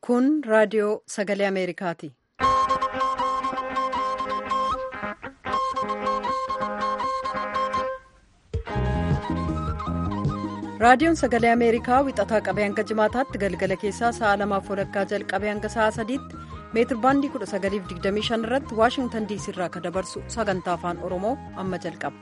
Kun raadiyoo sagalee Ameerikaati. Raadiyoon sagalee Ameerikaa wixataa qabee hanga jimaataatti galgala keessaa sa'a lamaaf walakkaa jalqabee hanga sa'a sadiitti meetir baandii 1925 irratti waashingtan diisii irraa kan dabarsu sagantaa afaan oromoo amma jalqaba.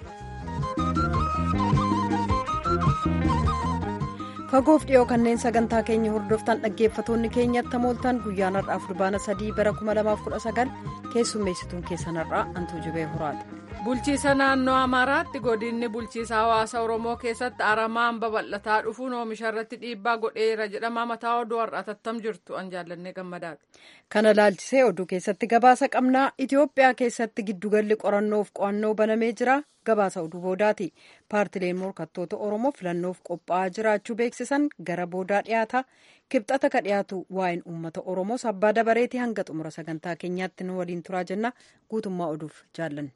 fagoof dhiyoo kanneen sagantaa keenya hordoftan dhaggeeffatoonni keenyatti mooltan guyyaan har'aaf fulbaana sadii bara 2019 keessummeessituun keessan har'aa antuu jibee horaadha. bulchiisa naannoo amaaraatti godinni bulchiisa hawaasa oromoo keessatti aramaan babal'ataa dhufuun oomisha irratti dhiibbaa godheera jedhama mataa oduu har'aa tattam jirtu an jaallannee gammadaati. kana laalchisee oduu keessatti gabaasa qabnaa itiyoophiyaa keessatti giddugalli qorannoof qo'annoo banamee jira gabaasa oduu boodaati paartileen morkattoota oromoo filannoof qophaa'aa jiraachuu beeksisan gara boodaa dhiyaata kibxata ka dhiyaatu waa'een uummata oromoo sabbaa dabareetii hanga xumura sagantaa keenyaatti nu waliin turaa jenna guutummaa oduuf jaallanne.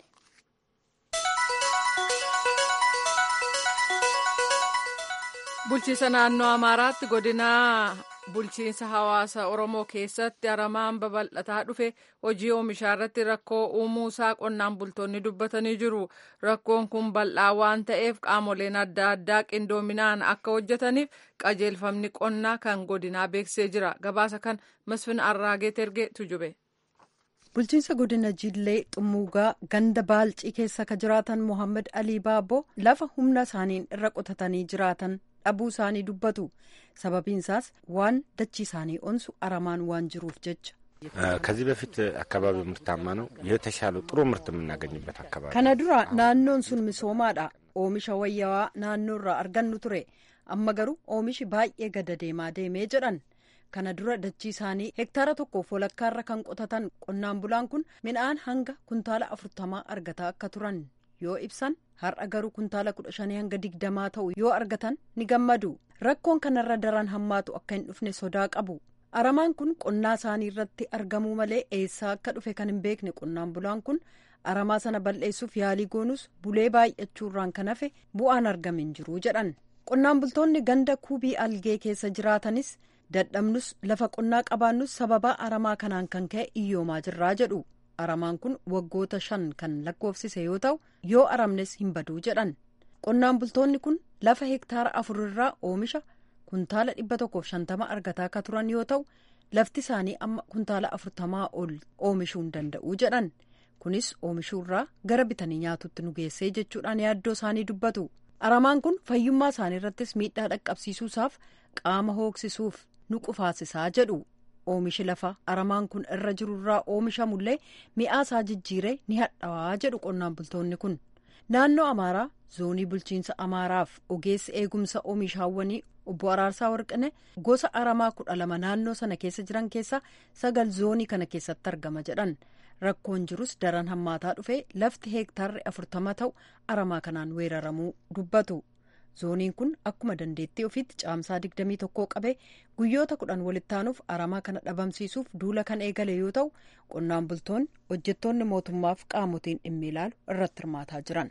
bulchiisa naannoo amaaraatti godina bulchiinsa hawaasa oromoo keessatti aramaan babal'ataa dhufe hojii oomishaa irratti rakkoo uumuusaa qonnaan bultoonni dubbatanii jiru rakkoon kun bal'aa waan ta'eef qaamoleen adda addaa qindoominaan akka hojjetaniif qajeelfamni qonnaa kan godinaa beeksisee jira gabaasa kan masfin arraagee tergee tujube. bulchiinsa godina jillee xummuugaa ganda baalcii keessa ka jiraatan mohaammed alii baaboo lafa humna isaaniin irra qotatanii jiraatan dhabuu isaanii dubbatu sababiinsaas waan dachii isaanii onsu aramaan waan jiruuf jecha. ከዚህ በፊት አካባቢ ምርታማ ነው የተሻለ ጥሩ ምርት የምናገኝበት አካባቢ kana dura naannoon sun misoomaadha oomisha wayyawaa naannoo irraa argannu ture amma garuu oomishi baay'ee gada deemaa deemee jedhan kana dura dachii isaanii hektaara tokkoof walakkaarra kan qotatan qonnaan bulaan kun midhaan hanga kuntaala afurtamaa argataa akka turan yoo ibsan har'a garuu kuntaala kudha shanii hanga digdamaa ta'u yoo argatan ni gammadu rakkoon kanarra daran hammaatu akka hin dhufne sodaa qabu aramaan kun qonnaa isaanii irratti argamuu malee eessaa akka dhufe kan hin beekne qonnaan bulaan kun aramaa sana balleessuuf yaalii goonus bulee baay'achuurraan kan hafe bu'aan argame hin jiru jedhan qonnaan bultoonni ganda kubii algee keessa jiraatanis dadhabnus lafa qonnaa qabaannus sababaa aramaa kanaan kan ka'e iyyoomaa jirraa jedhu aramaan kun waggoota shan kan lakkoofsise yoo ta'u yoo aramnes hin baduu jedhan qonnaan bultoonni kun lafa hektaara afurirraa oomisha kuntaala dhibba tokkoof shantama argataa akka turan yoo ta'u lafti isaanii amma kuntaala afurtamaa ol oomishuu hin danda'u jedhan kunis oomishuurraa gara bitanii nyaatutti nu geessee jechuudhaan yaaddoo isaanii dubbatu aramaan kun fayyummaa isaanii irrattis miidhaa dhaqqabsiisuusaaf qaama hooksisuuf nu qufaasisaa jedhu oomishi lafa aramaan kun irra jirurraa oomishamullee mi'aasaa jijjiiree ni hadhaawaa jedhu qonnaan bultoonni kun naannoo amaaraa zoonii bulchiinsa amaaraaf ogeessi eegumsa oomishaawwanii obbo Araarsaa Warqine gosa aramaa kudha lama naannoo sana keessa jiran keessaa sagal zoonii kana keessatti argama jedhan rakkoon jirus daran hammaataa dhufe lafti heektaarri afurtama ta'u aramaa kanaan weeraramuu dubbatu. zooniin kun akkuma dandeettii ofiitti caamsaa 21 qabee guyyoota kudhan walitti aanuuf aramaa kana dhabamsiisuuf duula kan eegale yoo ta'u qonnaan bultoonni hojjettoonni mootummaaf qaamotiin dhimmi ilaalu irratti hirmaataa jiran.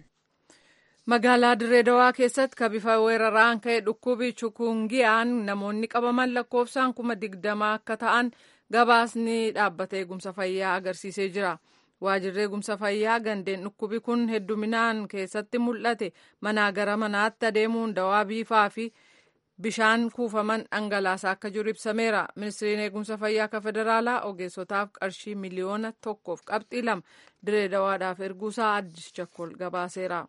magaalaa direedawaa keessatti ka bifa weeraraan ka'e dhukkubi chukungiyaan namoonni qabaman lakkoofsaan kuma digdamaa akka ta'an gabaasni dhaabbata eegumsa fayyaa agarsiisee jira. waajirri eegumsa fayyaa gandeen dhukkubi kun hedduminaan keessatti mul'ate manaa gara manaatti adeemuun dawaa biifaa fi bishaan kuufaman dhangalaasaa akka jiru ibsameera ministiriin eegumsa fayyaa akka federaalaa ogeessotaaf qarshii miliyoona tokkoof qabxii lama diree dawaadhaaf erguusaa addis chakkol gabaaseera.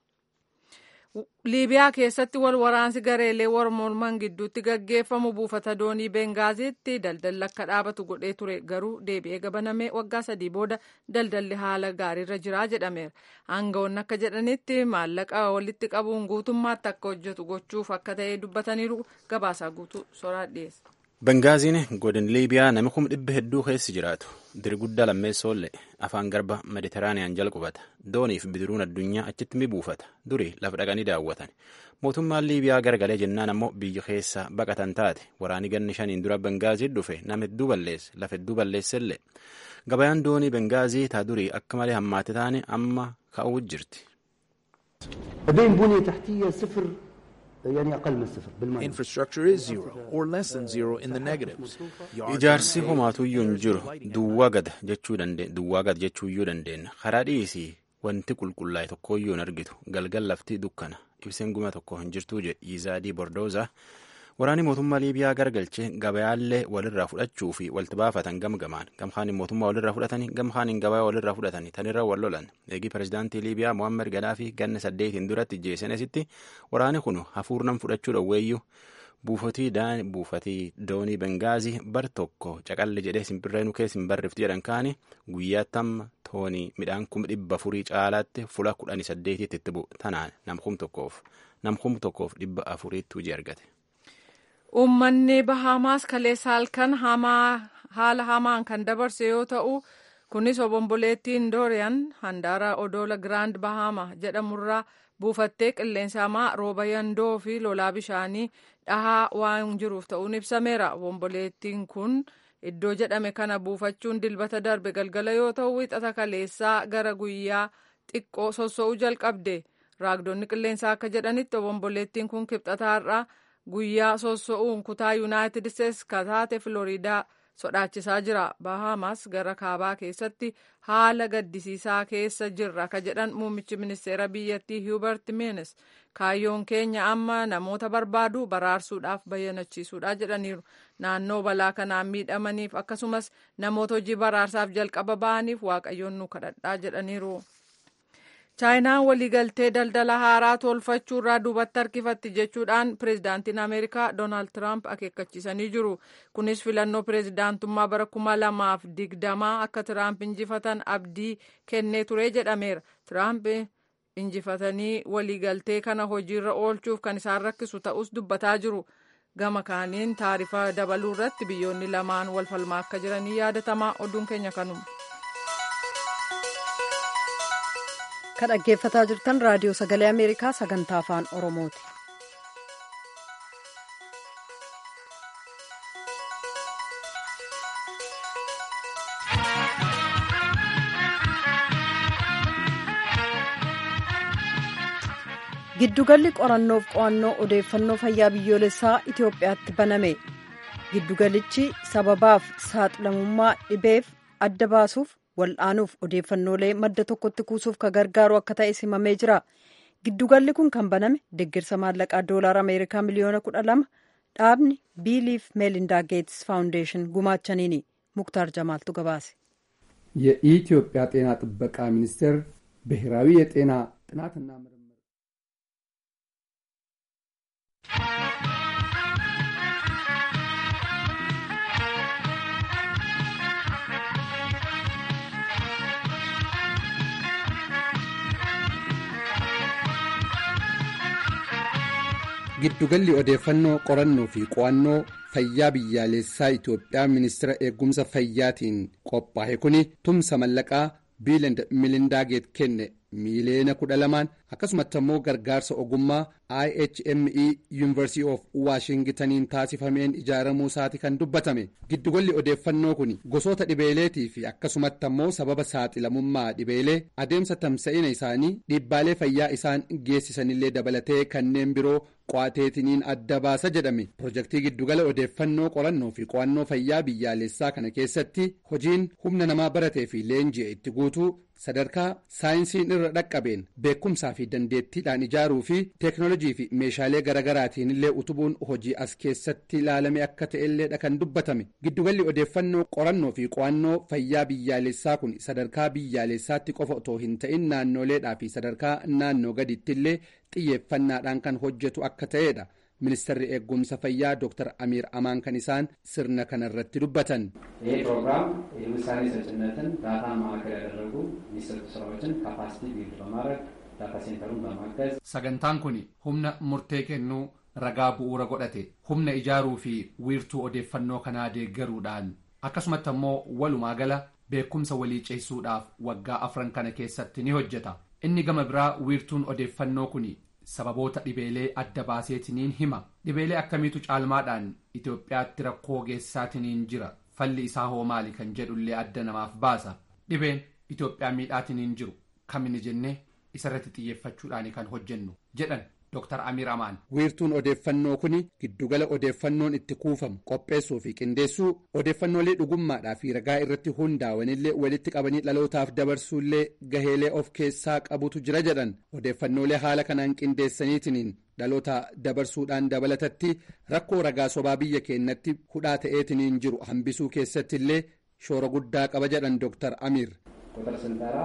liibiyaa keessatti wal waraansi gareelee morman gidduutti gaggeeffamu buufata doonii bengaaziitti daldalli akka dhaabatu godhee ture garuu deebi'ee gabanamee waggaa sadii booda daldalli haala gaariirra jiraa jedhameera aangawoonni akka jedhanitti maallaqa walitti qabuun guutummaatti akka hojjetu gochuuf akka ta'e dubbataniiru gabaasaa guutuu soraa dhiyeessa. Bengaaziin godin liibiyaa nami kuma dhibba hedduu keessa jiraatu diri guddaa lammeessoollee afaan garba mediteraaniyaan jala qubata dooniif bidiruun addunyaa achitti mi buufata duri lafa dhaqanii daawwatan mootummaan liibiyaa garagalee jennaan ammoo biyya keessa baqatan taate waraanii ganni shaniin dura bengaazii dhufe nama hedduu balleesse lafa hedduu balleessellee gabayaan doonii bengaazii taa durii akka malee hammaate taane amma ka'uu jirti. يعني أقل من صفر بالمعنى Infrastructure is zero or less than zero in the negatives. Yards Ijaarsi are homaatuyyuu hin unpaved, jiru lighting duwwaa gad jechuu dande duwwaa gad jechuuyyuu dandeenya karaa dhiisii wanti qulqullaa'e tokkooyyuu hin argitu galgal lafti dukkana ibseen guma tokko hin jirtuu jedhe yizaadii bordooza waraanni mootummaa liibiyaa gargalchee gabayaallee walirraa fudhachuu fi walti baafatan gamgamaan gamkaanin mootummaa walirraa fudhatanii gamkaanin gabayaa walirraa fudhatanii tanirra wal lolan eegii pirezidaantii liibiyaa mohammed gadaafi ganna saddeetiin duratti jeesenesitti waraanni kun hafuurnan fudhachuu dhowweeyyuu buufatii buufatii doonii bengaazii bar tokko caqalli jedhee simbirree keessa hin barrifti jedhan kaani guyyaatti amma toonii midhaan kuma dhibba afurii caalaatti fula kudhanii saddeetitti itti bu'u tanaan namkum tokkoof namkum tokkoof dhibba afuriitti hojii argate. Uummanni Bahaamaas kaleessa halkan haala hamaan kan dabarse yoo ta'u, kunis obomboleettiin Dooriyaan handaara odoola Giraand Bahaama jedhamurraa buufattee qilleensa hamaa rooba yandoo fi lolaa bishaanii dhahaa waan jiruuf ta'uun ibsameera. Obomboleettiin kun iddoo jedhame kana buufachuun dilbata darbe galgala yoo ta'u, wixata kaleessaa gara guyyaa xiqqoo sossoo'uu jalqabde. Raagdonni qilleensaa akka jedhanitti obomboleettiin kun kibxataarraa guyyaa sossoo'uun kutaa yuunaayitid isteetsi kataate filooriidaa sodaachisaa jira bahaamaas gara kaabaa keessatti haala gaddisiisaa keessa jirra ka jedhan muummichi ministeera biyyattii hiubert meenes kaayyoon keenya amma namoota barbaadu baraarsuudhaaf bayyanachiisuudha jedhaniiru naannoo balaa kanaan miidhamaniif akkasumas namoota hojii baraarsaaf jalqaba ba'aniif waaqayyoon nu kadhadhaa jedhaniiru. chaayinaan waliigaltee daldala haaraa tolfachuu irraa duubatti harkifatti jechuudhaan pireezidaantiin ameerikaa doonaald tiraamp akeekkachiisanii jiru kunis filannoo pireezidaantummaa bara kuma lamaaf digdamaa akka tiraamp injifatan abdii kennee ture jedhameera tiraamp injifatanii waliigaltee kana hojiirra oolchuuf kan isaan rakkisu ta'us dubbataa jiru gama kaaniin taarifa dabaluu irratti biyyoonni lamaan wal falmaa akka jiranii yaadatamaa oduun keenya kanuma. kan dhaggeeffataa jirtan raadiyoo sagalee ameerikaa sagantaa afaan oromooti. giddugalli qorannoof qo'annoo odeeffannoo fayyaa biyyoolessaa itiyoophiyaatti baname giddugalichi sababaaf saaxilamummaa dhibeef adda baasuuf wal'aanuuf odeeffannoolee madda tokkotti kuusuuf ka gargaaru akka ta'e simamee jira giddugalli kun kan baname deeggarsa maallaqaa doolaar ameerikaa miliyoona kudha lama dhaabni biiliif meelindaa geetስ faawundeeshin gumaachaniini muktaar jamaaltu gabaase የኢትዮጵያ ጤና ጥበቃ ሚኒስቴር ብሔራዊ የጤና ጥናትና ምርምር giddugalli odeeffannoo qorannoo fi qo'annoo fayyaa biyyaalessaa Itoophiyaa ministeera eegumsa fayyaatiin qophaa'e kuni tumsa mallaqaa biiland milindaageet kenne miiliyoona kudha lamaan akkasumatti immoo gargaarsa ogummaa IHME yuunivarsiitii of waashingitaniin taasifameen ijaaramuu isaati kan dubbatame giddugalli odeeffannoo kun gosoota dhibeeleetii fi akkasumatti immoo sababa saaxilamummaa dhibeelee adeemsa tamsa'ina isaanii dhiibbaalee fayyaa isaan geessisanillee dabalatee kanneen biroo qo'ateetiniin adda baasa jedhame pirojektii giddugala odeeffannoo qorannoo fi qo'annoo fayyaa biyyaalessaa kana keessatti hojiin humna namaa baratee fi leenji'e itti guutuu sadarkaa saayinsiin irra dhaqqabeen beekumsaa fi dandeettiidhaan ijaaruu fi teeknoolojii fi meeshaalee garaagaraatiin illee utubuun hojii as keessatti ilaalame akka ta'elleedha kan dubbatame giddugalli odeeffannoo qorannoo fi qo'annoo fayyaa biyyaalessaa kun sadarkaa biyyaalessaatti qofa otoo hin ta'in naannoleedhaa fi sadarkaa naannoo gaditti illee xiyyeeffannaadhaan kan hojjetu akka ta'edha. ministeerri eegumsa fayyaa ዶክተር አሚር አማን kan isaan sirna kanarratti dubbatan ይህ ፕሮግራም የውሳኔ ሰጭነትን ዳታ ማዕከል ያደረጉ የሚሰጡ ስራዎችን ካፓሲቲ ቢልድ በማድረግ ዳታ ሴንተሩን በማገዝ sagantaan kun humna murtee kennuu ragaa bu'uura godhate humna ijaaruu fi wiirtuu odeeffannoo kanaa deeggaruudhaan akkasumatti immoo walumaa gala beekumsa walii ceessuudhaaf waggaa afran kana keessatti ni hojjeta inni gama biraa wiirtuun odeeffannoo kun sababoota dhibeelee adda baaseetiniin hima dhibeelee akkamiitu caalmaadhaan itoophiyaatti rakkoo geessaatiniin jira falli isaa hoo maali kan jedhullee adda namaaf baasa dhibeen itoophiyaa miidhaatiniin jiru kamini jennee isarratti xiyyeeffachuudhaan kan hojjennu jedhan Dr. Amir Amaan. Wiirtuun odeeffannoo kuni giddugala odeeffannoon itti kuufamu qopheessuu fi qindeessuu odeeffannoolee dhugummaadhaa fi ragaa irratti hundaa'anillee walitti qabanii dhalootaaf dabarsuullee gaheelee of keessaa qabutu jira jedhan odeeffannoolee haala kanaan qindeessaniitiin dhaloota dabarsuudhaan dabalatatti rakkoo ragaa sobaa biyya keenyatti hudhaa ta'eetiin jiru hambisuu keessatti illee shoora guddaa qaba jedhan Dr. Amir. ቁጥር ስንጠራ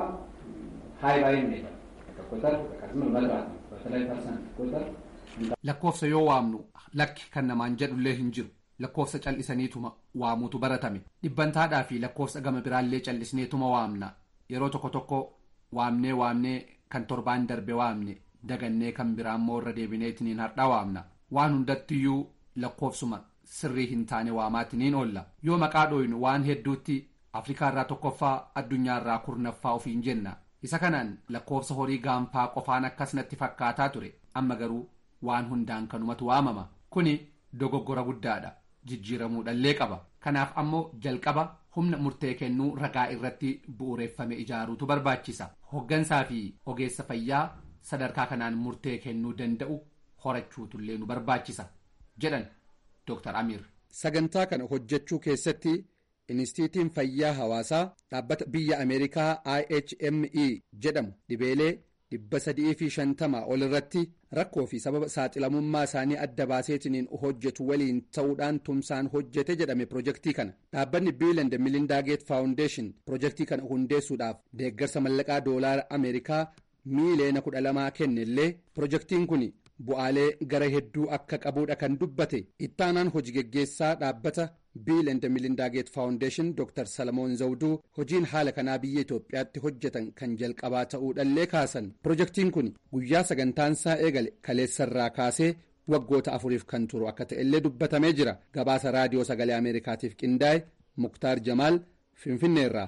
ሀይ ባይ እንሄዳል ቁጥር ዝም መጥራት ነው። በተለይ ፐርሰንት ቁጥር lakkoofsa yoo waamnu lakki kan namaan jedhullee hin jiru lakkoofsa cal'isaniituma waamuutu baratame dhibbantaadhaa fi lakkoofsa gama biraallee cal'isneetuma waamna yeroo tokko tokko waamnee waamnee kan torbaan darbe waamne dagannee kan biraammoo irra deebineetiniin hardhaa waamna waan hundattiyyuu lakkoofsuma sirrii hin taane waamaatiniin oolla yoo maqaa dhooynu waan hedduutti afrikaarraa tokkoffaa addunyaarraa kurnaffaa ofiin jenna isa kanaan lakkoofsa horii gaanfaa qofaan akkas natti fakkaataa ture amma garuu waan hundaan kanumatu waamama kuni dogoggora guddaadha jijjiiramuudhallee qaba kanaaf ammoo jalqaba humna murtee kennuu ragaa irratti bu'uureeffame ijaaruutu barbaachisa hoggansaa fi ogeessa fayyaa sadarkaa kanaan murtee kennuu danda'u horachuutullee nu barbaachisa jedhan Dr. Amir. Sagantaa kana hojjechuu keessatti Inistiitiin Fayyaa Hawaasaa dhaabbata biyya Ameerikaa IHME jedhamu dhibeelee dhibba sadii fi shantamaa ol irratti rakkoo fi sababa saaxilamummaa isaanii adda baaseetiniin hojjetu waliin ta'uudhaan tumsaan hojjete jedhame pirojektii kana dhaabbanni biiland milindaa geet faawundeeshin pirojektii kana hundeessuudhaaf deeggarsa mallaqaa doolaara ameerikaa miiliyoona kudha lamaa kennellee pirojektiin kun bu'aalee gara hedduu akka qabuudha kan dubbate ittaanaan hojii geggeessaa dhaabbata biiland milindaa geet faawundeeshin dr salamoon zawduu hojiin haala kanaa biyya itoophiyaatti hojjetan kan jalqabaa ta'uudhallee kaasan pirojektiin kun guyyaa sagantaansaa eegale kaleessarraa kaasee waggoota afuriif kan turu akka ta'ellee dubbatamee jira gabaasa raadiyoo sagalee ameerikaatiif qindaa'e muktaar jamaal finfinneerraa.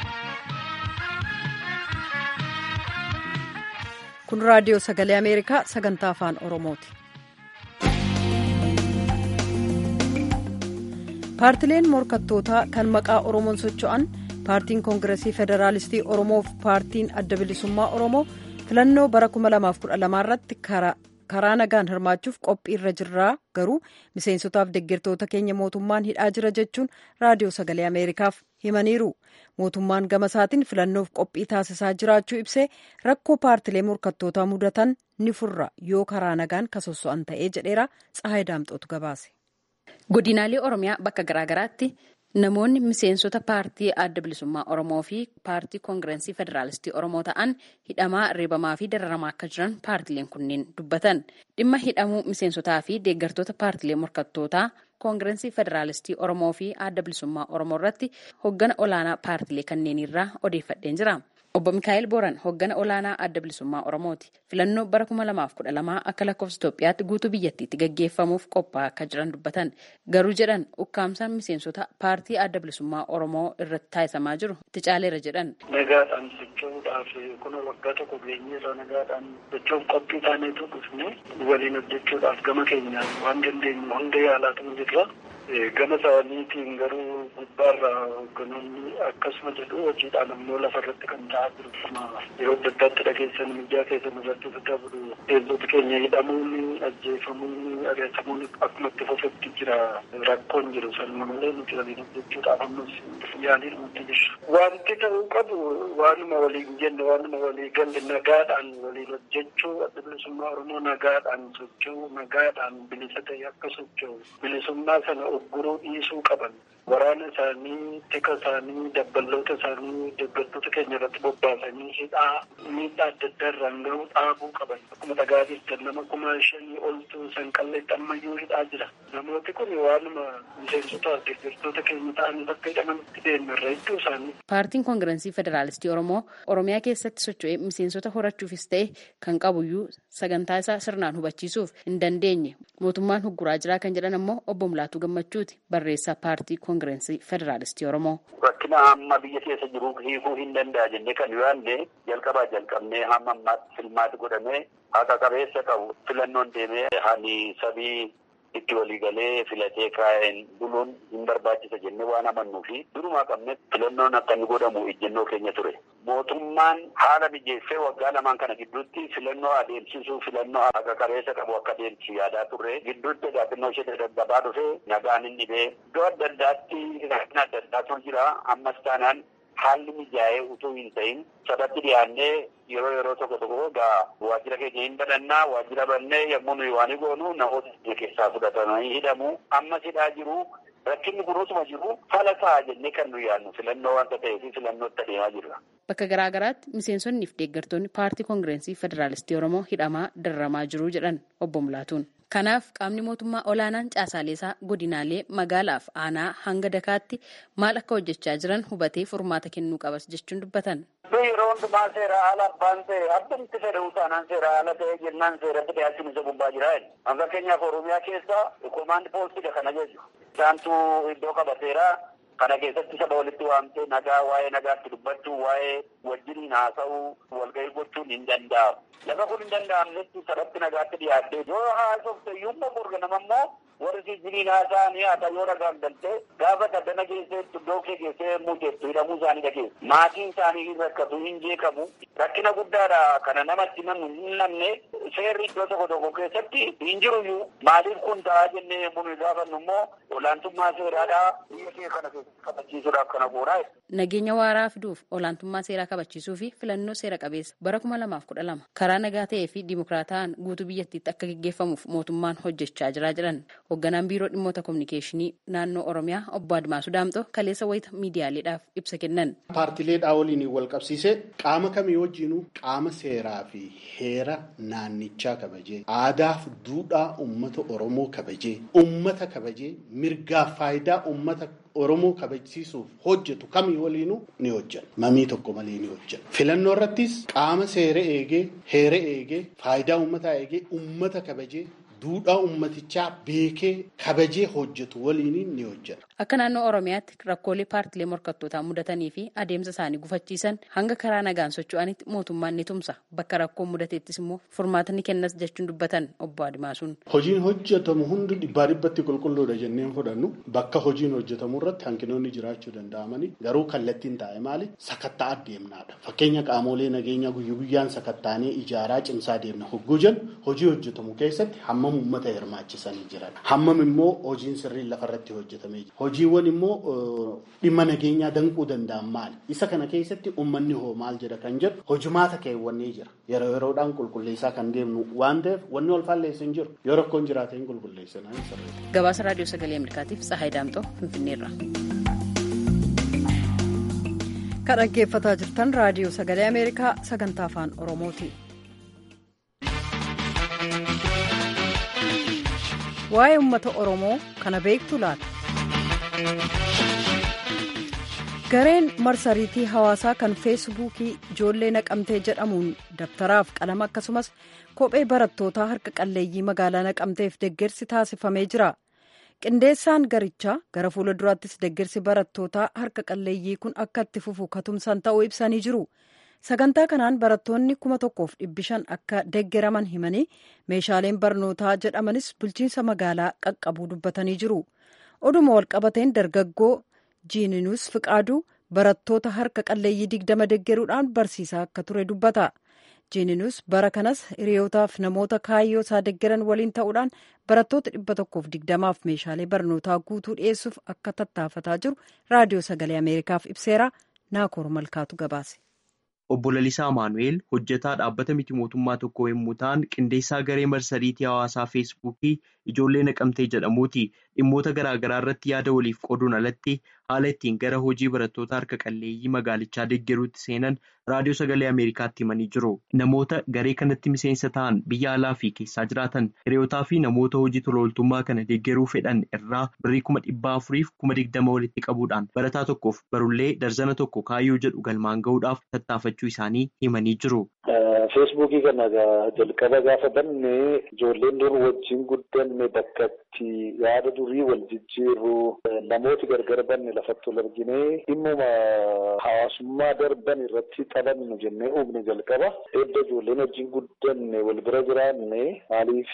kun raadiyoo sagalee ameerikaa sagantaa afaan oromooti. paartileen morkattootaa kan maqaa oromoon socho'an paartiin koongiresii federaalistii oromoo fi paartiin adda bilisummaa oromoo filannoo bara 2012 irratti karaa nagaan hirmaachuuf qophii irra jirraa garuu miseensotaaf deeggartoota keenya mootummaan hidhaa jira jechuun raadiyoo sagalee ameerikaaf himaniiru mootummaan gama isaatiin filannoof qophii taasisaa jiraachuu ibsee rakkoo paartilee morkattootaa mudatan ni furra yoo karaa nagaan kasosso'an ta'ee jedheera tsahayi daamxootu gabaase. godinaalee oromiyaa bakka garaagaraatti namoonni miseensota paartii adda bilisummaa oromoo fi paartii koongireensii federaalistii oromoo ta'an hidhamaa reebamaa fi dararamaa akka jiran paartileen kunneen dubbatan dhimma hidhamuu miseensotaa fi deeggartoota paartilee morkattootaa koongireensii federaalistii oromoo fi adda bilisummaa oromoo irratti hoggana olaanaa paartilee kanneenirraa odeeffadheen jira. obbo mikaa'el booran hoggana olaanaa adda bilisummaa oromooti filannoo bara 2012 akka lakkoofsa itoophiyaatti guutuu biyyattiitti gaggeeffamuuf qophaa'aa akka jiran dubbatan garuu jedhan ukkaamsaan miseensota paartii adda bilisummaa oromoo irratti taasisamaa jiru itti caaleera jedhan. nagaadhaan socho'uudhaaf kun waggaa tokko geenyeerra nagaadhaan socho'uuf qophii taaneetu dhufne waliin hojjechuudhaaf gama keenyaan waan dandeenyu hunda yaalaatu jirra. gama isaaniitiin garuu gubbaarraa hogganoonni akkasuma jedhu hojiidhaan ammoo lafa irratti kan ta'aa jiru yeroo adda addaatti dhageessan miidiyaa keessan irratti daddabaru teessoti keenya hidhamuun ajjeefamuun adeemsamuun akkuma itti fufetti jira rakkoon jiru sanuma malee nuti waliin hojjechuudhaaf ammas yaaliin nuti jira. Wanti ta'uu qabu waanuma waliin jenne waanuma walii galle nagaadhaan waliin hojjechuu adda bilisummaa Oromoo nagaadhaan socho'uu nagaadhaan bilisa ta'e akka socho'u bilisummaa sana ugguruu dhiisuu qaban waraana isaanii tika isaanii dabballoota isaanii deeggartoota keenya irratti bobbaasanii hidhaa miidhaa adda addaa irraan gahuu dhaabuu qaban akkuma dhagaa jirtan nama kuma shanii oltu sanqalleetti ammayyuu hidhaa jira namooti kun waanuma miseensota deeggartoota keenya ta'anii bakka hidhamanitti deemerra hedduu isaanii. Paartiin koongireensii federaalistii Oromoo Oromiyaa keessatti socho'ee miseensota horachuufis ta'e kan qabuyyuu sagantaa isaa sirnaan hubachiisuuf hin dandeenye mootummaan hugguraa jiraa kan jedhan ammoo obbo Mulaatuu Gammachuuti barreessaa paartii koongireensii federaalistii Oromoo. Rakkina amma biyya keessa jiru hiikuu hin danda'a jennee kan yaadne jalqabaa jalqabnee hamma ammaatti filmaati godhamee haqa qabeessa qabu filannoon deemee hani sabii itti waliigalee filatee kaa'een buluun hin barbaachisa jennee waan amannuu fi durumaa qabne filannoon akka inni godhamu ejjennoo keenya ture. Mootummaan haala mijeessee waggaa lamaan kana gidduutti filannoo adeemsisuu filannoo akka qabeessa qabu akka adeemsisu yaadaa turre gidduutti gaaffinnoo ishee daddabaa dhufe nagaan hin dhibee iddoo adda addaatti rakkina adda addaatu jira ammas taanaan haalli mijaa'ee utuu hin ta'in sabatti dhiyaannee yeroo yeroo tokko tokko egaa waajjira keenya hin badhannaa waajjira bannee yommuu nuyi waan goonu namoota keenya keessaa fudhatamanii hidhamu ammas hidhaa jiru rakkinni kunuutuma jiru fala ta'a jennee kan nu yaadnu filannoo wanta ta'eef filannootti adeemaa jirra. Bakka garaa garaatti miseensonnii fi deeggartoonni paartii koongireensii federaalistii Oromoo hidhamaa dararamaa jiru jedhan obbo Mulaatuun. Kanaaf qaamni mootummaa olaanaan caasaaleesaa godinaalee magaalaaf aanaa hanga dakaatti maal akka hojjechaa jiran hubatee furmaata kennuu qabas jechuun dubbatan. Yeroo hundumaa seera haala abbaan ta'e abbumti fedhuu taanaan seera haala ta'e jennaan seeratti dhiyaachuun isa gubbaa jira. Amma fakkeenyaaf Oromiyaa keessa komaandi poostidha kana jechuudha. Isaantu iddoo qabateera. Kana keessatti saba walitti waamtee nagaa waa'ee nagaatti dubbachuu waa'ee wajjiniin haasa'uu walgahii gochuun hin danda'amu. Lafa kun hin danda'amnetti sabatti nagaatti dhiyaattee yoo haasofte iyyuu borga nama immoo warri siijiniin haasa'anii haata yoo nagaan galtee gaafa daddana keesseetti iddoo kee keessee muteettu hidhamuu isaanii dhageessu. Maatiin isaanii hin rakkatu hin jeeqamu. Rakkina guddaadha kana namatti namni hin namne seerri iddoo tokko tokko keessatti hin jiruyyuu maaliif kun ta'a jennee yommuu nuyi gaafannu immoo olaantummaa seeraadhaa biyya kee kana kabachiisuudhaaf kana goonaa. Nageenya waaraa fiduuf olaantummaa seeraa kabachiisuu fi filannoo seera qabeessa bara kuma lamaaf kudha lama karaa nagaa ta'ee fi dimokiraataan guutuu biyyattiitti akka gaggeeffamuuf mootummaan hojjechaa jira jedhan hoogganaan biiroo dhimmoota kominikeeshinii naannoo oromiyaa obbo Admaasuu Daamxoo kaleessa wayita miidiyaaleedhaaf ibsa kennan. Paartileedhaa waliin wal qabsiisee qaama kamii wajjinuu qaama seeraa fi heera naannichaa kabajee aadaaf duudhaa uummata oromoo kabajee uummata kabajee mirgaaf faayidaa uummata Oromoo kabajsiisuuf hojjetu kamii waliinuu ni hojjenna. Mamii tokko malee ni hojjenna. Filannoo irrattis qaama seera eegee, heera eegee, faayidaa uummataa eegee, uummata kabajee, duudhaa uummatichaa beekee kabajee hojjetu waliin ni hojjenna. Akka naannoo Oromiyaatti rakkoolee paartilee morkattootaa mudatanii fi adeemsa isaanii gufachiisan hanga karaa nagaan socho'anitti mootummaan ni tumsa. Bakka rakkoon mudateettis immoo furmaata ni kennas jechuun dubbatan obbo Adimaasuun. Hojiin hojjetamu hundi dhibbaa dhibbatti qulqulluudha jenneen fudhannu bakka hojiin hojjetamu irratti hanqinoonni jiraachuu danda'amanii garuu kallattiin taa'e maali sakattaa adeemnaadha. Fakkeenya qaamolee nageenyaa guyyaa guyyaan sakattaanee ijaaraa cimsaa deemna hogguu jennu hojii hojjetamu keessatti hammam uummata hirmaachisanii jiran hammam immoo hojiin sirriin lafarratti hojjetamee jira. Hojiiwwan immoo dhimma nageenyaa danquu danda'an maali? Isa kana keessatti uummanni hoo maal jedha kan jedhu hojumaata keewwannee jira. Yeroo yeroodhaan qulqulleessaa kan deemnu waan ta'eef wanni wal faalleessu hin jiru. Yoo rakkoon jiraate hin qulqulleessinaa hin sirreessu. Gabaasa Raadiyoo Sagalee Ameerikaatiif Tsahaay Daamxoo Finfinneerra. Kan dhaggeeffataa jirtan Raadiyoo Sagalee Ameerikaa sagantaa afaan Oromooti. Waa'ee uummata Oromoo kana beektu laata? Gareen marsariitii hawaasaa kan feesbuukii ijoollee naqamtee jedhamuun dabtaraaf qalama akkasumas kophee barattootaa harka qalleeyyii magaalaa naqamteef deggersi taasifamee jira. Qindeessaan garichaa gara fuula duraattis deggersi barattootaa harka qalleeyyii kun akka itti fufu katumsan ta'uu ibsanii jiru. Sagantaa kanaan barattoonni kuma tokkoof dhibbi shan akka deggeraman himanii meeshaaleen barnootaa jedhamanis bulchiinsa magaalaa qaqqabuu dubbatanii jiru. Oduma walqabateen dargaggoo jiininus fiqaaduu barattoota harka qalleeyyii digdama deggeruudhaan barsiisaa akka ture dubbata. jiininus bara kanas hiriyootaaf namoota kaayyoo isaa deggeran waliin ta'uudhaan barattoota dhibba tokkoof digdamaaf meeshaalee barnootaa guutuu dhiyeessuuf akka tattaafataa jiru raadiyoo sagalee ameerikaaf ibseera naakoor malkaatu gabaase. Obbo Lalisaa Maanu'eel hojjetaa dhaabbata miti mootummaa tokko yommuu ta'an qindeessaa garee marsariitii hawaasaa feesbuukii ijoollee naqamtee jedhamuuti dhimmoota garaagaraa irratti yaada waliif qooduun alatti haala ittiin gara hojii barattoota harka qalleeyyii magaalichaa deeggaruutti seenan raadiyoo sagalee ameerikaatti himanii jiru. Namoota garee kanatti miseensa ta'an biyya alaa fi keessaa jiraatan hiriyootaa fi namoota hojii tolooltummaa kana deeggaruu fedhan irraa birrii kuma dhibbaa afuriif kuma digdama walitti qabuudhaan barataa tokkoof barullee darzana tokko kaayyoo jedhu galmaan gahuudhaaf tattaafachuu isaanii himanii jiru. feesbuukii kana jalqaba gaafa banne ijoolleen dur wajjin guddanne bakka itti yaada durii wal jijjiirru namooti gargar banne lafatti wal argine dhimmuma hawaasummaa darban irratti taphannu jennee uumne jalqaba edda ijoolleen wajjin guddanne wal bira jiraanne maaliif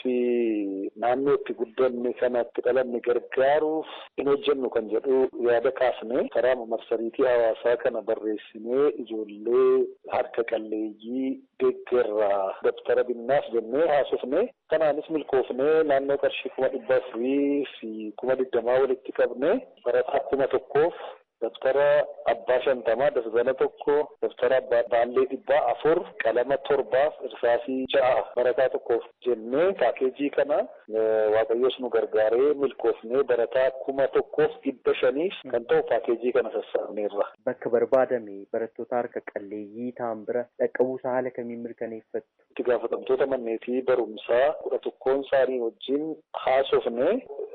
naannoo itti guddanne kanatti dhalanne gargaaruuf hin hojjennu kan jedhu yaada kaasne karaa marsariitii hawaasaa kana barreessinee ijoollee harka qalleeyyii deeggarraa dabtara binnaaf jennee haasofne kanaanis milkoofnee naannoo qarshii kuma dhibba afurii fi kuma digdamaa walitti qabne barataa kuma tokkoof daftara abbaa shantamaa dafzana tokko daftara abbaa baallee dhibbaa afur qalama torbaaf irsaasii ja'a barataa tokkoof jennee paakeejii kana waaqayyoos nu gargaaree milkoofnee barataa kuma tokkoof dhibba shaniif kan ta'u paakeejii kana sassaabneerra. Bakka barbaadame barattoota harka qalleeyyii ta'an bira dhaqqabuusaa haala kamiin mirkaneeffattu? Itti gaafatamtoota manneetii barumsaa kudha tokkoon isaanii wajjin haasofne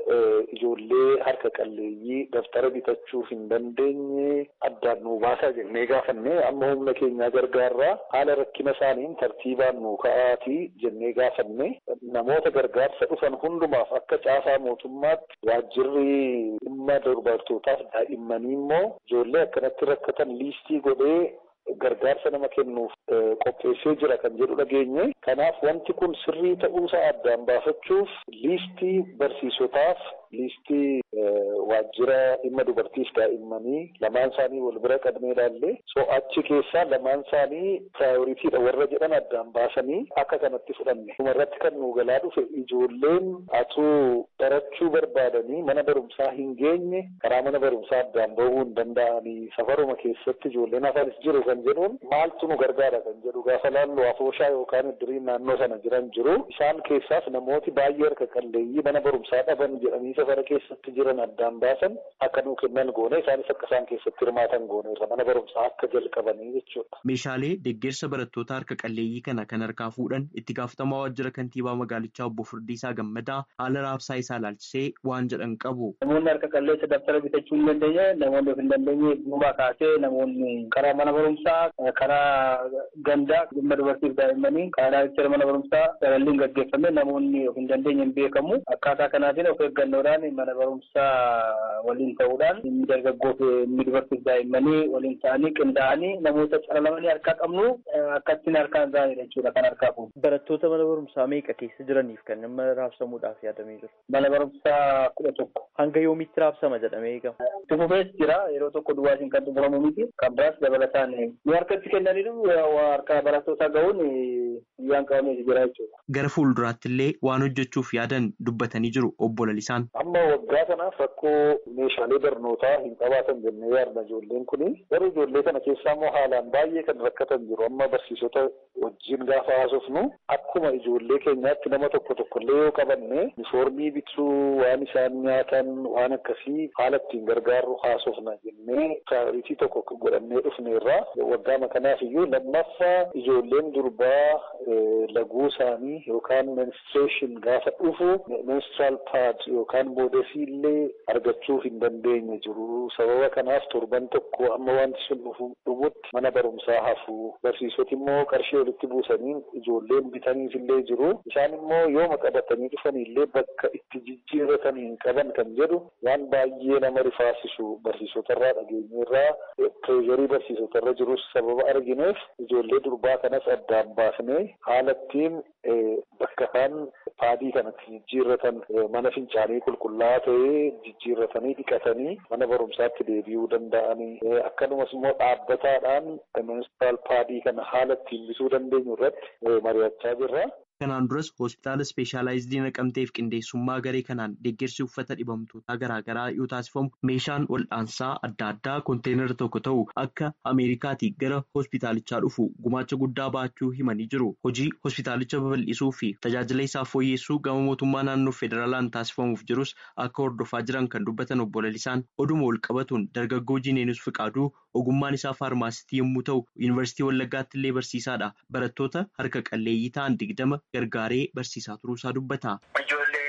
ijoollee harka qalleeyyii daftara bitachuuf hin dandeenye addaan nuu baasaa jennee gaafanne amma humna keenyaa gargaarraa haala rakkina isaaniin tartiibaan nuu ka'aatii jennee gaafanne namoota gargaarsa dhufan hundumaaf akka caasaa mootummaatti waajjirri dhimma dubartootaaf daa'immanii immoo ijoollee akkanatti rakkatan liistii godhee gargaarsa nama kennuuf qopheessee jira kan jedhu dhageenye kanaaf wanti kun sirrii ta'uusaa addaan baafachuuf liistii barsiisotaaf liistii waajjira dhimma dubartiif daa'immanii lamaan isaanii wal bira qabnee ilaalle so achi keessaa lamaan isaanii piraayoriitiidha warra jedhan addaan baasanii akka kanatti fudhanne dhumarratti kan nuu galaa dhufe ijoolleen atuu barachuu barbaadanii mana barumsaa hin geenye karaa mana barumsaa addaan bahuu hin danda'anii safaruma keessatti ijoolleen hafanis jiru kan jedhuun maaltu nu gargaara kan jedhu gaafa laallu afooshaa yookaan iddiriin naannoo sana jiran jiru isaan keessaas namooti baay'ee harka qalleeyyii mana barumsaa dhaban jedhanii safara keessatti jiran addaan baasan akka nuu kennan goone isaanis akka isaan keessatti hirmaatan goone irra mana barumsaa akka jalqabanii jechuudha. Meeshaalee deeggarsa barattoota harka qalleeyyii kana kan harkaa fuudhan itti gaafatamaa waajjira kantiibaa magaalichaa obbo Firdiisaa Gammadaa haala raabsaa isaa ilaalchisee waan jedhan qabu. Namoonni harka qalleessa daftara bitachuu hin dandeenye namoonni of hin dandeenye duubaa kaasee namoonni karaa mana barumsaa karaa gandaa dhimma dubartiif daa'immanii karaa jecha mana barumsaa salalliin gaggeeffame namoonni of hin dandeenye hin beekamu akkaataa kanaatiin of eeggannoodhaan mana barumsaa waliin ta'uudhaan inni dargaggoof inni dubartiif daa'immanii waliin ta'anii qindaa'anii namoota calalamanii harkaa qabnu akkattiin harkaan ga'anidha jechuudha kan harkaa fuudhu. Barattoota mana barumsaa meeqa keessa jiraniif kan nama raabsamuudhaaf yaadamee jiru? Mana barumsaa kudha tokko. Hanga yoomitti raabsama jedhamee eegama? Itti fufees jira yeroo tokko duwwaasiin kan xumuramu miti kan biraas dabalataan nu harkatti kennaniiru harka barattootaa ga'uun guyyaan qabamee jira jechuudha. Gara fuulduraatti illee waan hojjechuuf yaadan dubbatanii jiru obbo Lalisaan. Amma waggaa kanaaf rakkoo meeshaalee barnootaa hin qabaatan jennee yaadna ijoolleen kuni garuu ijoollee kana keessaa immoo haalaan baay'ee kan rakkatan jiru amma barsiisota wajjin gaafa haasofnu akkuma ijoollee keenyaatti nama tokko tokkollee yoo qabanne unifoormii bituu waan isaan nyaatan waan akkasii haala ittiin gargaarru haasofna jennee piraayoritii tokko godhannee dhufne irraa waggaama kanaaf iyyuu lammaffaa ijoolleen durbaa laguu isaanii yookaan menstruation gaafa dhufu menstrual pad yookaan boodesii illee argachuu hin dandeenye jiru sababa kanaaf torban tokko amma wanti sun dhufu dhumutti mana barumsaa hafu barsiisoti immoo qarshii walitti buusanii ijoolleen bitaniif illee jiru isaan immoo yooma qabatanii dhufan illee bakka itti jijjiirratan hin qaban kan jedhu waan baay'ee nama rifaasisu barsiisotarraa dhageenyeerraa pireezarii barsiisotarra jirus sababa argineef ijoollee durbaa kanas addaan baasnee haala ittiin bakka isaan paadii kanatti jijjiirratan mana fincaanii qulqullaa'aa ta'ee jijjiirratanii dhiqatanii mana barumsaatti deebi'uu danda'anii akkanumas immoo dhaabbataadhaan menstrual paadii kana haala ittiin bituu dandeenyu irratti mari'achaa jirra. Kanaan duras hospitaala ispeeshaalaayizidii naqamteef qindeessummaa garee kanaan deeggarsi uffata dhibamtootaa garaagaraa yoo taasifamu meeshaan wal'aansaa adda addaa konteenara tokko ta'u akka Ameerikaatii gara hospitaalichaa dhufu gumaacha guddaa baachuu himanii jiru. Hojii hospitaalicha babal'isuu fi tajaajila isaa fooyyessuu gama mootummaa naannoo federaalaan taasifamuuf jirus akka hordofaa jiran kan dubbatan obbo Lalisaan oduma wal qabatuun dargaggoo Jineenus Fiqaaduu ogummaan isaa faarmaasitii yommuu ta'u yuunivarsiitii Wallaggaatti illee barsiisaadha. Barattoota harka qalleeyyii ta'an digdama gargaaree barsiisaa turuusaa dubbata. Ijoollee abbaa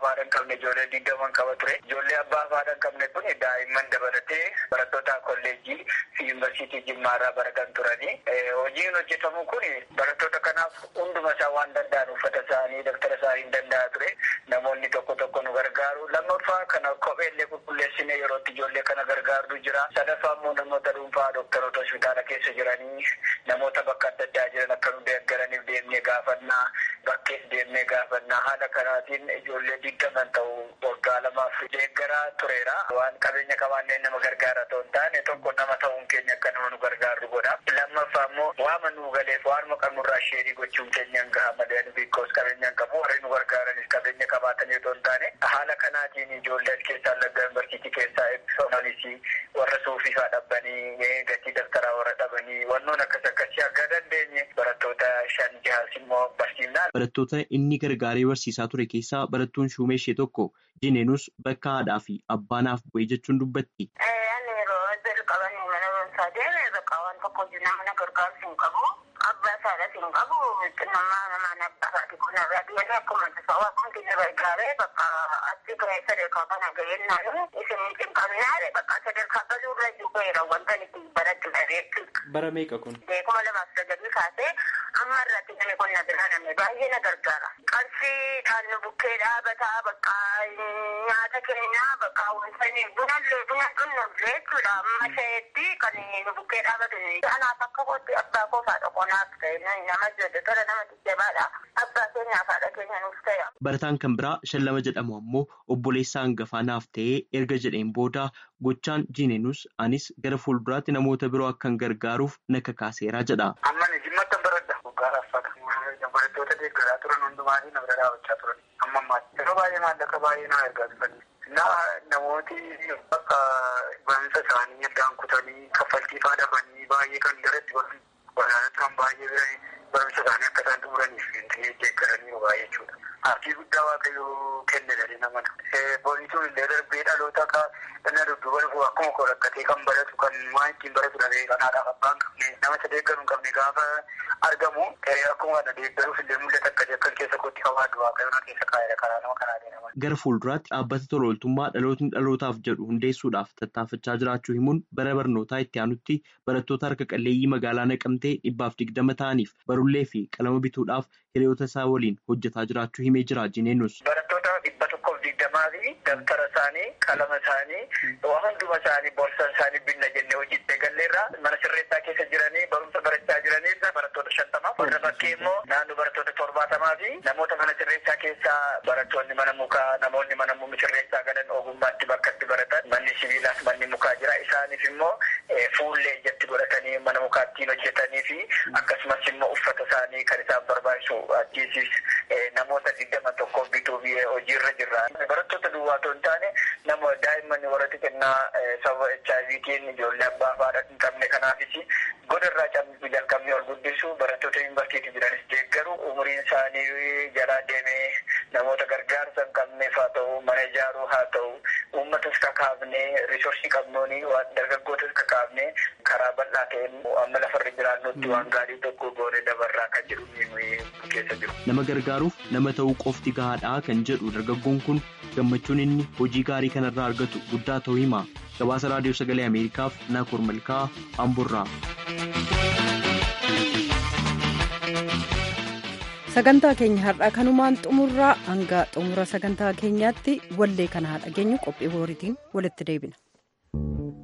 haadha hin qabne ijoollee digdaman qaba ture. Ijoollee abbaa haadha hin qabne kun daa'imman dabalatee barattoota kolleejjii fi yuunivarsiitii jimmaarraa baratan turani. Hojiin hojjetamu kun barattoota kanaaf hunduma isaa waan danda'an uffata isaanii daftara isaanii hin danda'a ture. Namoonni tokko tokko nu gargaaru. Lammaffaa kana kopheellee qulqulleessine yerootti ijoollee kana gargaartu jira. Sadaffaa immoo namoota dhuunfaa dooktaroota hospitaala keessa jiranii namoota bakka adda addaa jiran akka nu deeggaraniif deemnee gaafannaa bakkees deemnee gaafannaa haala kanaatiin ijoollee digdaman ta'u waggaa lamaaf deeggaraa tureera. Waan qabeenya qabaanneen nama gargaara ta'u hin taane tokko nama ta'uun keenya akka nama nu gargaaru godha. Lammaffaa immoo waama nu galeef waanuma qabnurraa sheerii gochuun keenya hin gaha malee biikoos qabeenya hin qabu warri nu gargaaranis qabeenya qabaatanii otoo hin taane haala kanaatiin ijoollee keessaa lagga yuunivarsiitii keessaa eebbifamanisi warra suufiifaa dhabbanii gatii daftaraa warra dhabanii wannoon akkas akkasii akka dandeenye barattoota shan jahaas immoo barsiifnaa. Barattoota inni gargaaree barsiisaa ture keessaa barattuun shuumee ishee tokko Jineenus bakka haadhaa fi abbaanaaf bu'ee jechuun dubbatti. Ani yeroo jalqaban mana barumsaa deeme bakka waan tokko nama gargaarsu hin qabu. Abbaa isaadhas hin qabu. Nama namaan abbaa isaati kun irraa deemee akkuma tasaa waan keenya gargaaree bakka achi gahee sadarkaa kana gahee naani isin cinqabinaare bakka sadarkaa galuu irra jiru wanta itti baradhudha jechuudha. Bara meeqa kun? Beekuma lamaaf sagalii kaasee amma irratti namni kun na bira namni baay'ee na gargaara. Qarshiidhaan nu bukkee dhaabataa bakka nyaata keenyaa bakka wanta bunallee buna dhunnullee jechuudha. Amma shayeetti kan nu bukkee dhaabatu. Anaaf akka kootti abbaa koo faadha qonaaf ta'e nama jedhu tola nama jajjabaadha. Abbaa keenyaaf haadha keenya nuuf ta'e. Barataan kan biraa shallama jedhamu ammoo obboleessa hangafaa naaf ta'ee erga jedheen booda gochaan jiineenus anis gara fuulduraatti namoota biroo akkan gargaaruuf na kakaaseera jedha. Amma ni jimmatti baradha. Waggaa raffata. Barattoota deeggaraa turan hundumaanii na bira dhaabachaa turan. Amma ammaatti. Yeroo baay'ee maallaqa baay'ee na ergaa turan. Na namooti bakka barumsa isaanii addaan kutanii kaffaltii fa'aa dhabanii baay'ee kan garatti waraana turan baay'ee barumsa isaanii akka isaan xumuraniif deeggaranii baay'ee jechuudha. Abdii guddaa waaqayyoo kenne dhalli namaa. Boonituun illee darbee dhaloota akka inni dudduuba dhufu akkuma koo rakkatee kan baratu kan waan ittiin baratu dhabee kan haadhaaf abbaan qabne nama isa deeggaru hin qabne gaafa argamu akkuma na deeggaruuf illee mul'ata akka akkan keessa kootti qabaadhu waaqayyoon keessa kaa'eera karaa nama kanaa deemaa. Gara fuulduraatti dhaabbata tola ooltummaa dhalootni dhalootaaf jedhu hundeessuudhaaf tattaafachaa jiraachuu himuun bara barnootaa itti aanutti barattoota harka qalleeyyii magaalaa naqamtee dhibbaaf digdama ta'aniif barullee fi qalama bituudhaaf hiriyoota isaa waliin hojjetaa jiraachuu himee jira Jineenus. Barattoota dhibba tokkoof digdamaa fi dabtara isaanii qalama isaanii waan hunduma isaanii boorsaa isaanii binna jennee hojii galleerraa mana sirreessaa keessa jiranii barumsa barachaa jiranii barattoota shantamaaf warra bakkee immoo naannoo barattoota torbaatamaa fi namoota mana sirreessaa keessaa barattoonni mana mukaa namoonni mana sirreessaa galan ogummaatti bakka itti baratan manni sibiilaas manni mukaa jira isaaniif immoo fuullee ijatti godhatanii mana mukaattiin hojjetanii fi akkasumas immoo uffata isaanii kan isaan barbaachisu achiisis namoota digdama tokkoof bituu hojiirra jirra. Barattoota duwwaa otoo hin taane nama daa'imman warra xixinnaa sababa HIVtiin ijoollee abbaa haadha hin qabne kanaafis godarraa cabbisu jalqabnee ol guddisu barattoota yuunivarsiitii jiranis deeggaru umuriin isaanii jalaa deemee namoota gargaarsa hin qabneef haa ta'u mana ijaaruu haa ta'u uummatas kakaafnee risoorsii qabnuuni waan dargaggootas kakaafnee karaa bal'aa ta'een amma lafarra jiraannutti waan gaarii tokko goone dabarraa kan jedhu keessa jiru. Nama gargaaruuf nama ta'uu qofti gahaadha kan jedhu dargaggoon kun gammachuun inni hojii gaarii kanarraa argatu guddaa ta'uu hima. Gabaasa Raadiyoo Sagalee Ameerikaaf Naakoor Malkaa Amburraa. sagantaa keenya har'aa kanumaan xumurraa hanga xumura sagantaa keenyaatti wallee kana haa dhageenyu qophii booriitiin walitti deebina.